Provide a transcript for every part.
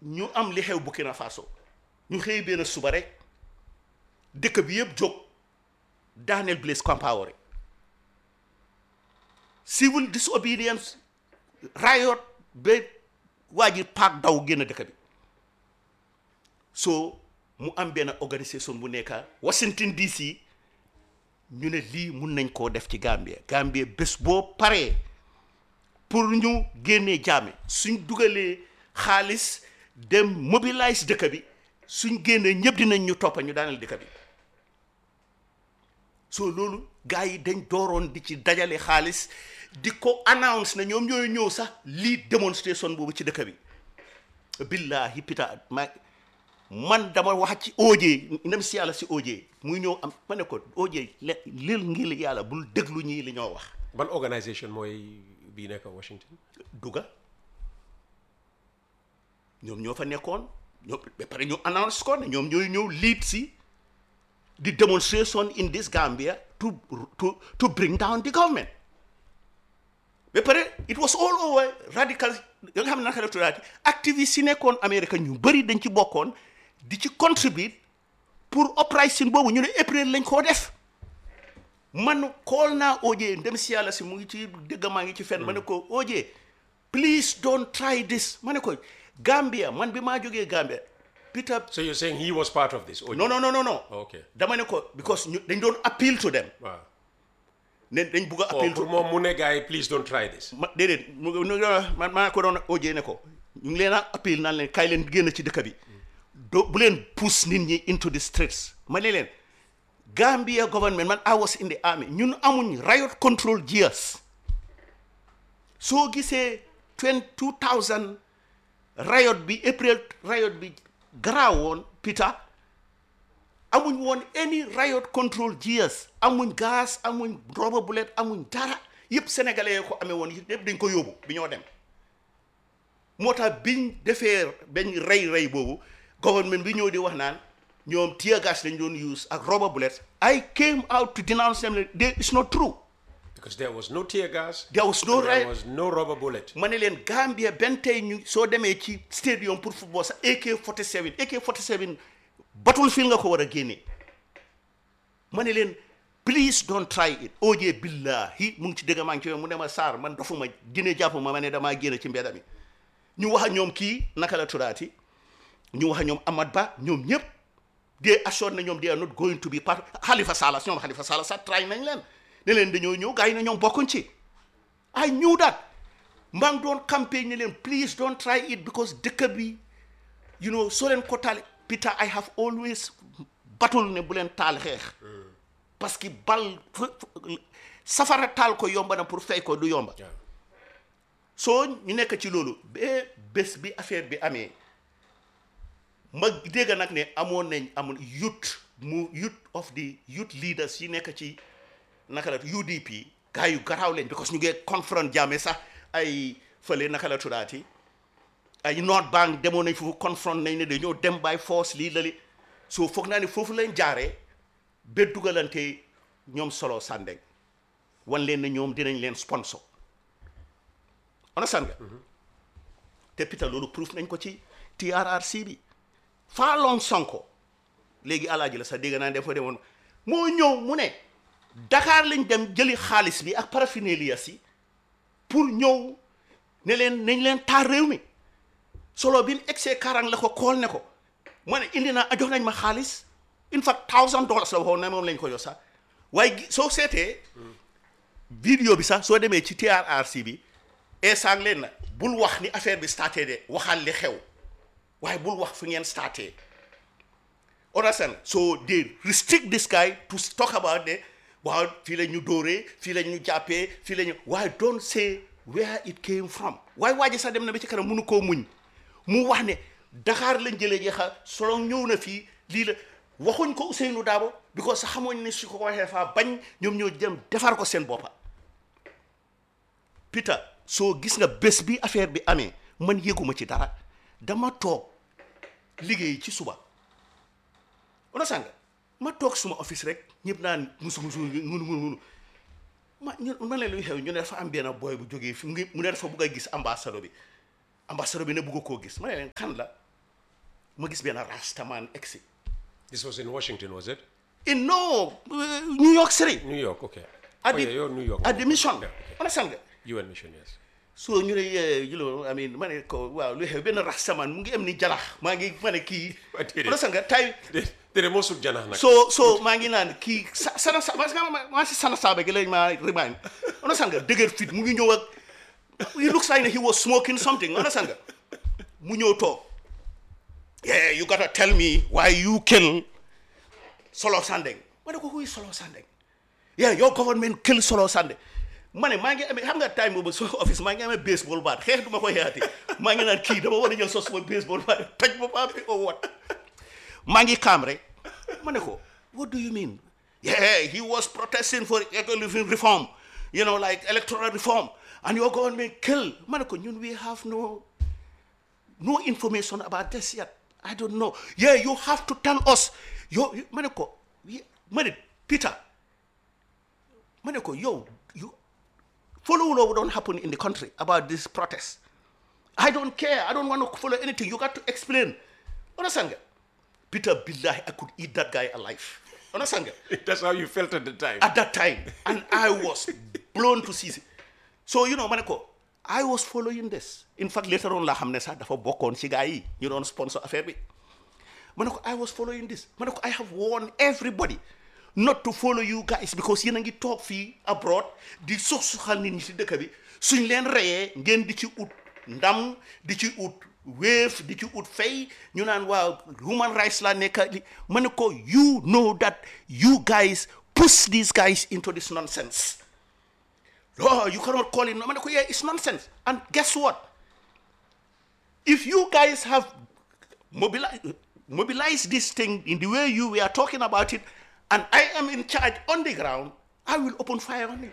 ñu am li xew Burkina Faso ñu xëy benn suba rek dëkk bi yëpp jóg Daniel Blaise Compaoré civil disobedience riot ba waa ji paak daw génn dëkk bi so mu am benn organisation bu nekk Washington DC ñu ne lii mun nañ koo def ci Gambie Gambie bés boo paree pour ñu génnee jaame suñ dugalee xaalis dem mobilize dëkk bi suñ génnee ñëpp dinañ ñu toppa ñu daaneel dëkk bi so loolu gars yi dañ dooroon di ci dajale xaalis di ko announce na ñoom ñooy ñëw sax lii démonstration boobu ci dëkk bi billahi pita ma man dama wax ci OJ ndem si yàlla si OJ muy ñëw am ma ne ko OJ le lil ngir yàlla bul déglu ñii li ñoo wax ban organisation mooy bii nekk Washington duga ñoom ñoo fa nekkoon ñoom ba pare ñu announce ko ne ñoom ñooy ñëw lead si the demonstration in this Gambia to to to bring down the government ba pare it was all over radical ya nga xam ne naka la tuddaati activistes yi nekkoon Amérique ñu bëri dañ ci bokkoon di ci contribute pour uprising boobu ñu ne April lañ koo def man xool naa OJ ndem si yàlla si mu ngi ci dëgg maa ngi ci fenn ma ne ko OJ please don't try this ma ne ko Gambia man bi maa jógee Gambia Peter so you're saying he was part of this OJ non non non non non okay dama ne ko because ñu dañ doon appeal to them waaw ne dañ bugg a oh, appeal pour to moom mu ne gars yi please don't try this ma déedéet mu mu man maa ko doon OJ ne ko ñu ngi leen a appeal naan leen kaay leen génn ci dëkk bi do bu leen pousse nit ñi into the streets ma ne leen Gambia government man I was in the army ñun amuñ riot control gears soo gisee twenty two thousand riot bi April riot bi garaawoon Peter amuñ woon any riot control gears amuñ gaz amuñ rubber bullet amuñ dara yëpp sénégalais yi ko amee woon yëpp dañ ko yóbbu bi ñoo dem moo tax biñ defee bañ rey rey boobu government bi ñëw di wax naan ñoom tear gas lañ doon use ak rubber bullets I came out to denounce them they it's not true because there was no tear gas there was no there riot was no rubber bullet ma ne leen Gambia benn tey ñu soo demee ci stadium pour football sax AK 47 AK 47 battlefield nga ko war a génnee ma ne leen please don't try it OJ billahi mu ngi ci dëgg maa ngi ci yow mu ne ma Sarr man dofuma gine jàpp ma ma ne damaa génn ci mbedd mi ñu wax ak ñoom kii naka la tuddaati ñu wax ak ñoom Amad Ba ñoom ñëpp they assured na ñoom they are not going to be part Halifa Sallah ñoom Halifa Sallah sax try nañ leen ne leen dañoo ñëw gars yi ne ñoom bokkuñ ci I knew that maa ngi doon campagne ne leen please don't try it because dëkk bi you know soo leen ko taal Peter I have always battle ne bu leen taal xeex parce que bal fu- fu- safara taal ko yomba na pour fay ko du yomba waaw soo ñu nekk ci loolu ba bés bi affaire bi amee ma dégg nag ne amoon nañ amoon youth mu youth of the youth leaders yi nekk ci naka la UDP gars yu garaaw leen because ñu ngee confront Jammeh sax ay fële naka la tuddaati ay North Bank demoon nañ foofu confront nañ ne dañoo dem by force lii lali soo foog naa ne foofu lañ jaaree ba dugalante ñoom solo Sandeng wan leen ne ñoom dinañ leen sponsor understand nga te Peter loolu proof nañ ko ci TRRC bi Faalong Sonko léegi alaaji la sax dégg naa dafa demoon moo ñëw mu ne Dakar lañ dem jëli xaalis bi ak paraphernalia si pour ñëw ne leen nañ leen taar réew mi solo bi mu egsee Karang la ko kool ne ko ma ne indi naa jox nañ ma xaalis in fact thousand dollars la waxoon ne moom lañ ko jox sax waaye gi- soo seetee vidéo bi sax soo demee ci TRRC bi eesaan leen na bul wax ni affaire bi starté de waxal li xew waaye bul wax fi ngeen starté understand so they restrict this guy to talk about ne waaw fii la ñu dóoree fii la ñu jàppee fii la ñu waaye don't say where it came from waaye waa ji sax dem na ba ci kanam mënu koo muñ mu wax ne Dakar lañ jëlee jeexa solo ñëw na fii lii la waxuñ ko Ousseynou Dabo because sax xamoon ne su ko waxee faa bañ ñoom ñoo dem defar ko seen boppa Peter soo gis nga bés bi affaire bi amee man yëguma ci dara dama toog liggéey ci suba ona sànga ma toog suma office rek ñëpp naan musu musu munu munu munu ma ñu ma leen luy xew ñu ne dafa am benn boy bu jógee fi mu ngi mu ne dafa bugg a gis ambassadeur bi ambassadeur bi ne bugg koo gis ma ne leen kan la ma gis benn rastaman egsi This was in Washington, was it? in no uh, New York City New York, okay. at oh, the, yeah, you're New York. at the mission Yeah, okay. understand nga UN mission, yes. so ñu ne yeah, you know I mean ma ne ko waaw lu xew benn rastaman mu ngi am ni jalax maa ngi ma ne kii What did it? understand nga tay Dede mo sut jana nak. so so maa ngi naan kii sa sana sa parce que ma maa si sana saaba gi lañ ma remind understand nga dëgër fit mu ngi ñëw ak he looks like he was smoking something understand nga mu ñëw toog yeah you gotta tell me why you kill Solo Sandeng ma ne ko who is Solo Sandeng yeah your government kill Solo Sandeng ma ne maa ngi amee xam nga time boobu so office maa ngi amee baseball bat xeex du ma ko xeexati maa ngi naan kii dama war a jël sos sama baseball bat toj ma paa bi or what maa ngi kaam rek ma ne ko what do you mean yeah he was protesting for economic reform you know like electoral reform and your government kill ma ne ko ñun we have no no information about this yet I don't know yeah you have to tell us yo ma ne ko ma ne Peter ma ne ko yow you follow what don't happen in the country about this protest I don't care I don't want to follow anything you got to explain understand nga Peter billahi I could eat that guy alive understand nga That's how you felt at the time. at that time and I was blown to pieces so you know ma ne ko I was following this in fact later on laa xam ne sax dafa bokkoon ci gars yi ñu doon sponsor affaire bi ma ne ko I was following this ma ne ko I have warned everybody not to follow you guys because yéen a ngi toog fii abroad di sox soxal nit ñi ci dëkk bi suñ leen reyee ngeen di ci ut ndam di ci ut wéef di ci ut fay ñu naan waaw human rights la nekk li ma ne ko you know that you guys push these guys into this nonsense oh you cannot call it no ma ne ko yeah it's nonsense and guess what if you guys have mobilized mobilize this thing in the way you were talking about it and I am in charge on the ground I will open fire on you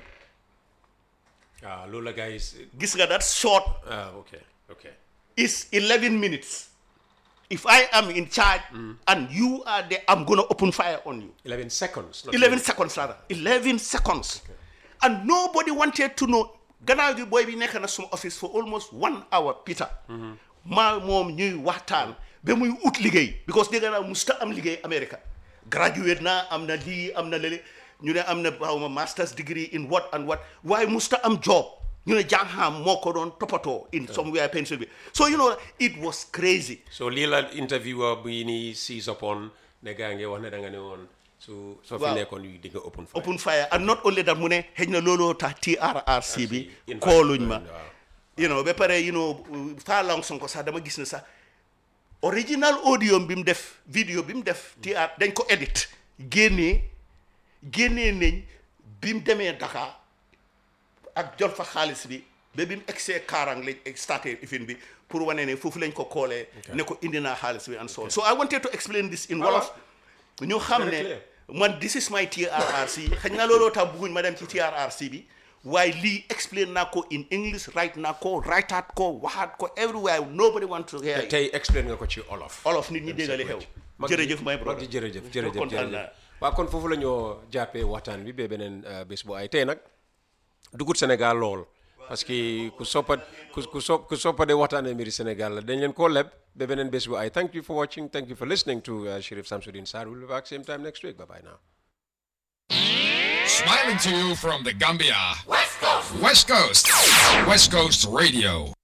Ah, Lola guys. gis nga that short Ah, okay, okay. is 11 minutes if I am in charge and you are there I'm gonna open fire on you 11 seconds. not 11 seconds rather 11 seconds and nobody wanted to know gannaaw gi booy bi nekk na suma office for almost one hour Peter maa moom ñuy waxtaan ba muy ut liggéey because dégg naa musta am liggéey America graduate naa am na lii am na lële ñu ne am na xaw ma master's degree in what and what waaye musta am job ñu ne jàngham moo ko doon toppatoo in somewhere Pennsylvania so you know it was crazy So Lila interviewer bi ni seize upon ne gaa ngi wax ne da nga ne woon su soo fi Waaw. nekkoon yu di nga open fire. open fire and not only that mu ne xëy na looloo tax TRRC bi invite kooluñ ma waaw. you know ba pare you know faa long sonko sax dama gis ne sax original audio bi mu def vidéo bi mu def TR dañ ko edit génnee génnee nañ bi mu demee Dakar ak jot fa xaalis bi ba bi mu egsee Kaarang lañ starté ifin bi pour wane ne foofu lañ ko koolee ne ko indi naa xaalis bi and so on so I wanted to explain this in Wolof ñu xam Very ne clear. man this is my TRRC xëy na looloo tax bëgguñ ma dem ci TRRC bi waaye lii explain naa ko in English write naa ko writeaat ko waxaat ko everywhere nobody want to hear it. tey explain nga ko ci olof. olof nit ñi déggali xew Mag ji- jërëjëf my mag brother ji jërëjëf jërëjëf kontaan naa. jërëjëf waaw kon foofu la ñoo jàppee waxtaan bi ba beneen uh, bés bu ay tey nag dugut Sénégal lool parce que ku soppa ku ku sop ku soppa de waxtaanee mbiri Sénégal la dañ leen koo leb ba beneen bés bu ay thank you for watching thank you for listening to uh, Sheriff Samsudeen Sarr we'll be back same time next week bye bye now. Smiling to you from the Gambia. West Coast. West Coast. West Coast Radio.